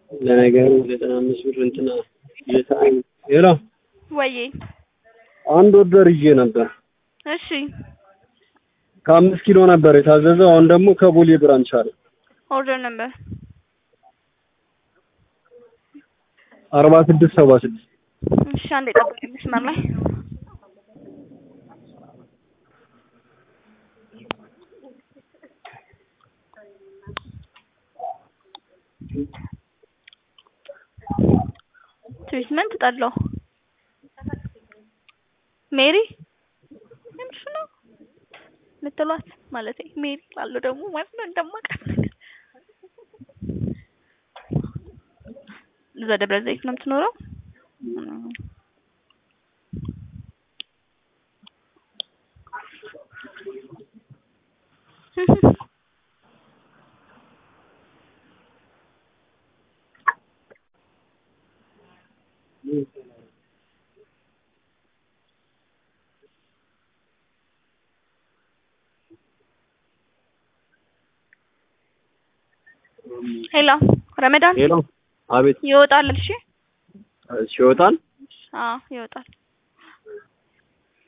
ለነገሩ ዘጠና አምስት ብር እንትና የሰዓኝ ሄሎ ወዬ አንድ ወርደር ይዤ ነበር። እሺ ከአምስት ኪሎ ነበር የታዘዘው። አሁን ደግሞ ከቦሌ ብራንች አለ ኦርደር ነበር አርባ ስድስት ሰባ ስድስት እሺ አንዴ ጠብቀኝ መስመር ላይ ትሪትመንት ጠላው ሜሪ ምንሽ ነው ምትሏት ማለት ሜሪ ላለው ደግሞ ማለት ነው እንደማውቃት ነገር እዛ ደብረ ዘይት ነው የምትኖረው ሄሎ ረመዳን ሄሎ አቤት ይወጣል እሺ እሺ ይወጣል አዎ ይወጣል